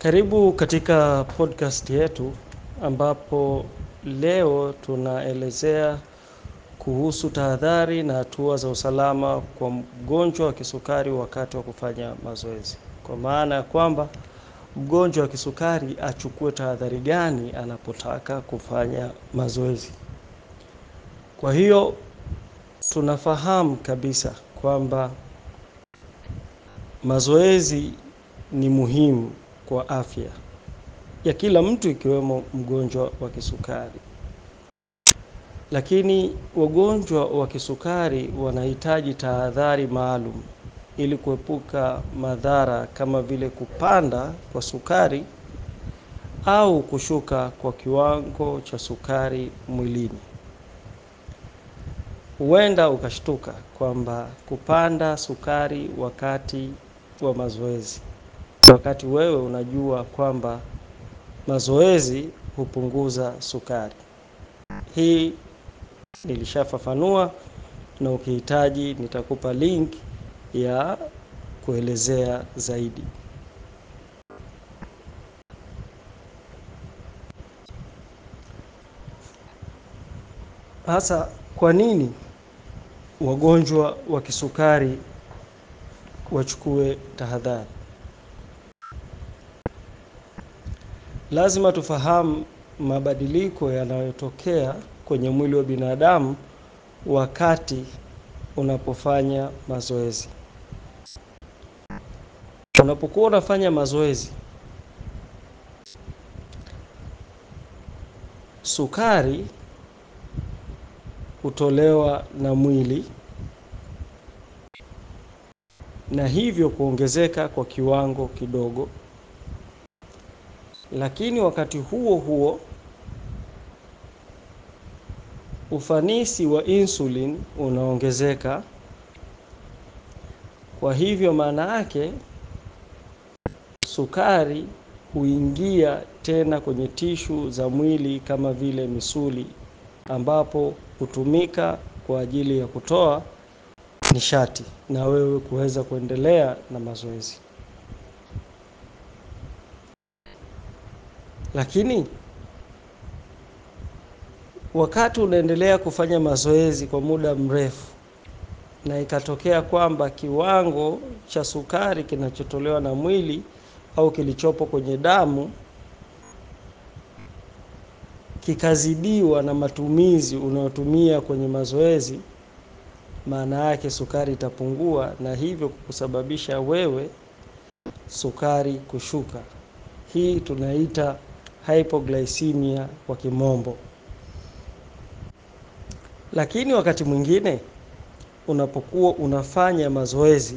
Karibu katika podcast yetu ambapo leo tunaelezea kuhusu tahadhari na hatua za usalama kwa mgonjwa wa kisukari wakati wa kufanya mazoezi. Kwa maana ya kwamba mgonjwa wa kisukari achukue tahadhari gani anapotaka kufanya mazoezi. Kwa hiyo tunafahamu kabisa kwamba mazoezi ni muhimu kwa afya ya kila mtu ikiwemo mgonjwa wa kisukari. Lakini wagonjwa wa kisukari wanahitaji tahadhari maalum ili kuepuka madhara kama vile kupanda kwa sukari au kushuka kwa kiwango cha sukari mwilini. Huenda ukashtuka kwamba kupanda sukari wakati wa mazoezi. Wakati wewe unajua kwamba mazoezi hupunguza sukari. Hii nilishafafanua na ukihitaji nitakupa link ya kuelezea zaidi. Hasa kwa nini wagonjwa wa kisukari wachukue tahadhari? Lazima tufahamu mabadiliko yanayotokea kwenye mwili wa binadamu wakati unapofanya mazoezi. Unapokuwa unafanya mazoezi, sukari hutolewa na mwili na hivyo kuongezeka kwa kiwango kidogo. Lakini wakati huo huo ufanisi wa insulin unaongezeka. Kwa hivyo maana yake sukari huingia tena kwenye tishu za mwili kama vile misuli ambapo hutumika kwa ajili ya kutoa nishati na wewe kuweza kuendelea na mazoezi. Lakini wakati unaendelea kufanya mazoezi kwa muda mrefu na ikatokea kwamba kiwango cha sukari kinachotolewa na mwili au kilichopo kwenye damu kikazidiwa na matumizi unayotumia kwenye mazoezi, maana yake sukari itapungua na hivyo kusababisha wewe sukari kushuka. Hii tunaita hypoglycemia kwa kimombo. Lakini wakati mwingine unapokuwa unafanya mazoezi,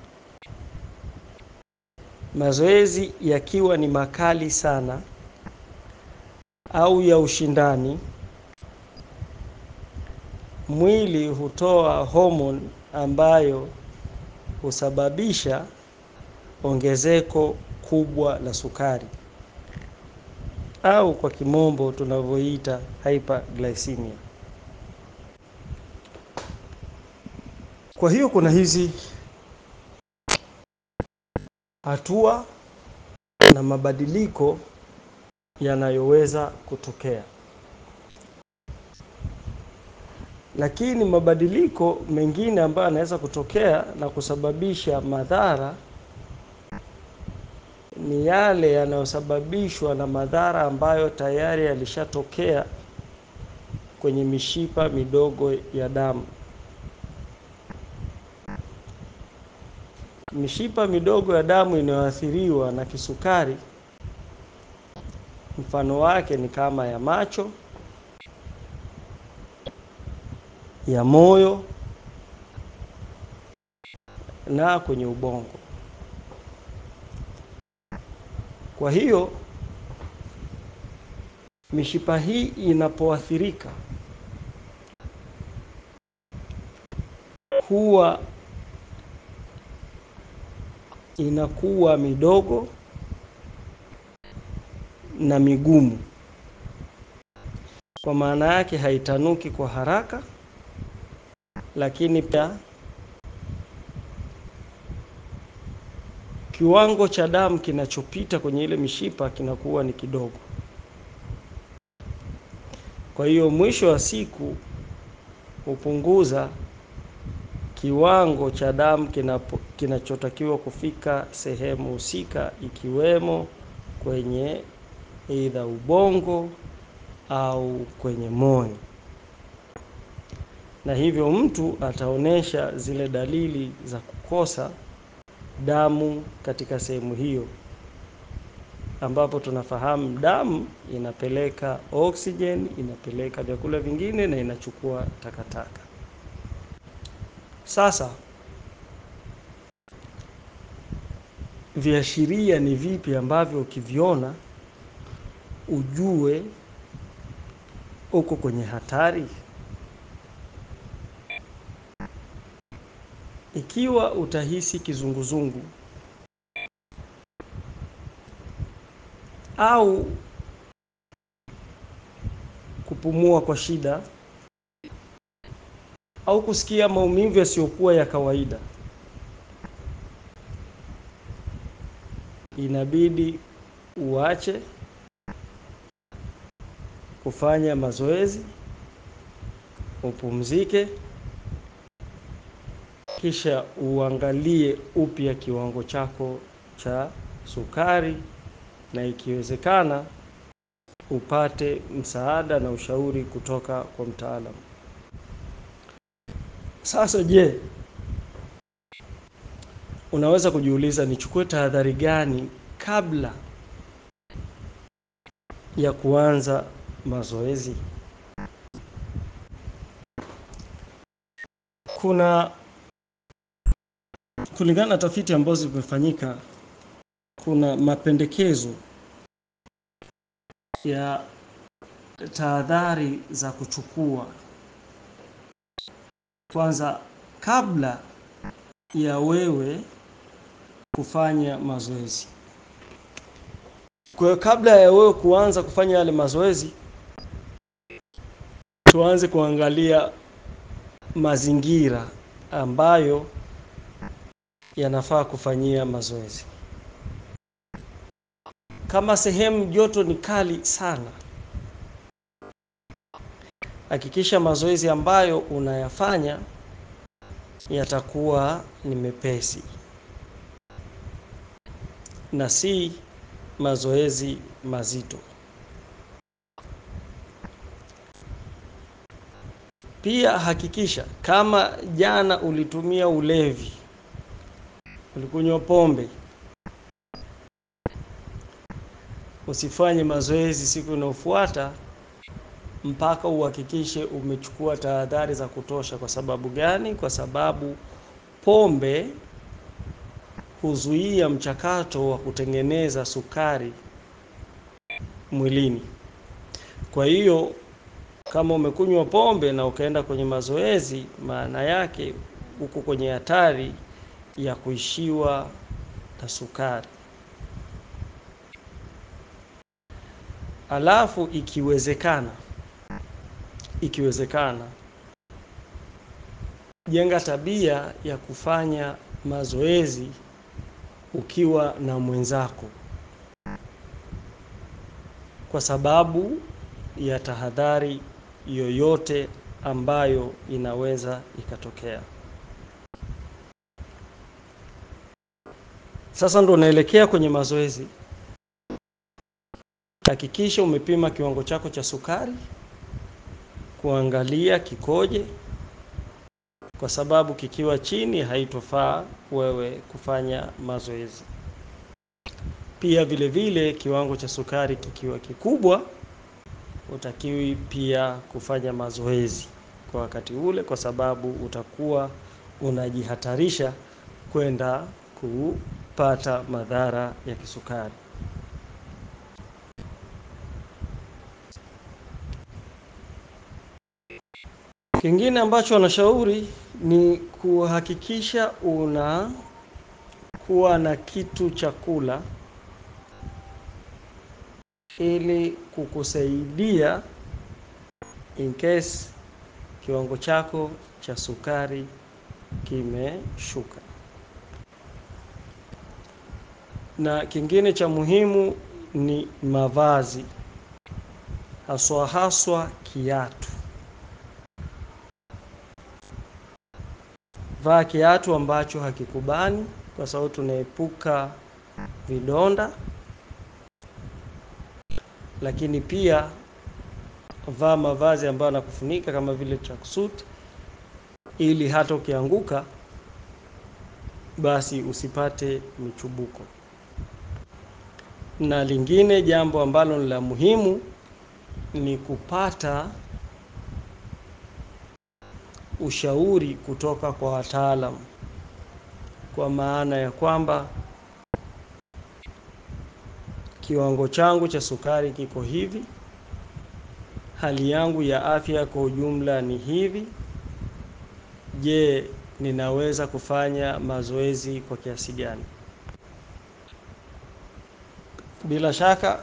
mazoezi yakiwa ni makali sana au ya ushindani, mwili hutoa homoni ambayo husababisha ongezeko kubwa la sukari au kwa kimombo tunavyoita hyperglycemia. Kwa hiyo kuna hizi hatua na mabadiliko yanayoweza kutokea. Lakini mabadiliko mengine ambayo yanaweza kutokea na kusababisha madhara ni yale yanayosababishwa na madhara ambayo tayari yalishatokea kwenye mishipa midogo ya damu. Mishipa midogo ya damu inayoathiriwa na kisukari, mfano wake ni kama ya macho, ya moyo na kwenye ubongo. Kwa hiyo mishipa hii inapoathirika huwa inakuwa midogo na migumu. Kwa maana yake haitanuki kwa haraka, lakini pia kiwango cha damu kinachopita kwenye ile mishipa kinakuwa ni kidogo. Kwa hiyo mwisho wa siku hupunguza kiwango cha damu kinachotakiwa kufika sehemu husika, ikiwemo kwenye aidha ubongo au kwenye moyo, na hivyo mtu ataonyesha zile dalili za kukosa damu katika sehemu hiyo, ambapo tunafahamu damu inapeleka oksijeni, inapeleka vyakula vingine na inachukua takataka. Sasa viashiria ni vipi ambavyo ukiviona ujue uko kwenye hatari? Ikiwa utahisi kizunguzungu au kupumua kwa shida au kusikia maumivu yasiyokuwa ya kawaida, inabidi uache kufanya mazoezi, upumzike, kisha uangalie upya kiwango chako cha sukari, na ikiwezekana upate msaada na ushauri kutoka kwa mtaalamu. Sasa je, unaweza kujiuliza nichukue tahadhari gani kabla ya kuanza mazoezi? Kuna kulingana na tafiti ambazo zimefanyika, kuna mapendekezo ya tahadhari za kuchukua kwanza kabla ya wewe kufanya mazoezi. Kwa hiyo kabla ya wewe kuanza kufanya yale mazoezi, tuanze kuangalia mazingira ambayo yanafaa kufanyia mazoezi. Kama sehemu joto ni kali sana, hakikisha mazoezi ambayo unayafanya yatakuwa ni mepesi na si mazoezi mazito. Pia hakikisha kama jana ulitumia ulevi, ulikunywa pombe, usifanye mazoezi siku inayofuata mpaka uhakikishe umechukua tahadhari za kutosha. Kwa sababu gani? Kwa sababu pombe huzuia mchakato wa kutengeneza sukari mwilini. Kwa hiyo kama umekunywa pombe na ukaenda kwenye mazoezi, maana yake uko kwenye hatari ya kuishiwa na sukari. Alafu ikiwezekana, ikiwezekana jenga tabia ya kufanya mazoezi ukiwa na mwenzako, kwa sababu ya tahadhari yoyote ambayo inaweza ikatokea. Sasa ndo unaelekea kwenye mazoezi. Hakikisha umepima kiwango chako cha sukari, kuangalia kikoje, kwa sababu kikiwa chini haitofaa wewe kufanya mazoezi. Pia vile vile kiwango cha sukari kikiwa kikubwa, utakiwi pia kufanya mazoezi kwa wakati ule, kwa sababu utakuwa unajihatarisha kwenda kupata madhara ya kisukari. Kingine ambacho wanashauri ni kuhakikisha unakuwa na kitu cha kula ili kukusaidia in case kiwango chako cha sukari kimeshuka. Na kingine cha muhimu ni mavazi, haswa haswa kiatu. Vaa kiatu ambacho hakikubani, kwa sababu tunaepuka vidonda, lakini pia vaa mavazi ambayo yanakufunika kama vile tracksuit, ili hata ukianguka basi usipate michubuko. Na lingine jambo ambalo ni la muhimu ni kupata ushauri kutoka kwa wataalamu, kwa maana ya kwamba kiwango changu cha sukari kiko hivi, hali yangu ya afya kwa ujumla ni hivi. Je, ninaweza kufanya mazoezi kwa kiasi gani? Bila shaka,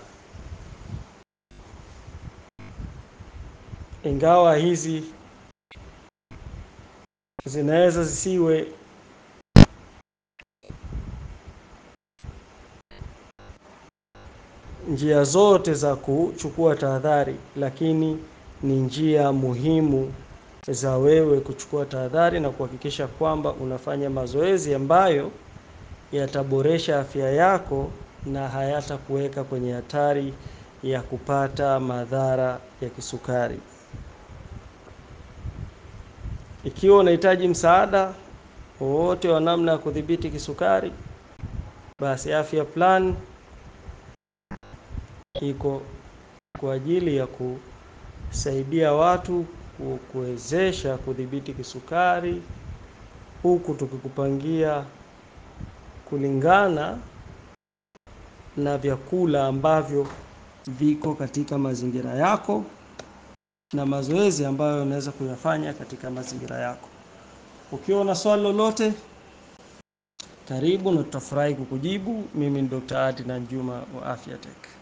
ingawa hizi zinaweza zisiwe njia zote za kuchukua tahadhari, lakini ni njia muhimu za wewe kuchukua tahadhari na kuhakikisha kwamba unafanya mazoezi ambayo yataboresha afya yako na hayatakuweka kwenye hatari ya kupata madhara ya kisukari. Ikiwa unahitaji msaada wowote wa namna ya kudhibiti kisukari, basi Afya Plan iko kwa ajili ya kusaidia watu kuwezesha kudhibiti kisukari, huku tukikupangia kulingana na vyakula ambavyo viko katika mazingira yako na mazoezi ambayo unaweza kuyafanya katika mazingira yako. Ukiwa na swali lolote, karibu na tutafurahi kukujibu. Mimi ni Dr. Adnan Juma wa Afya Tech.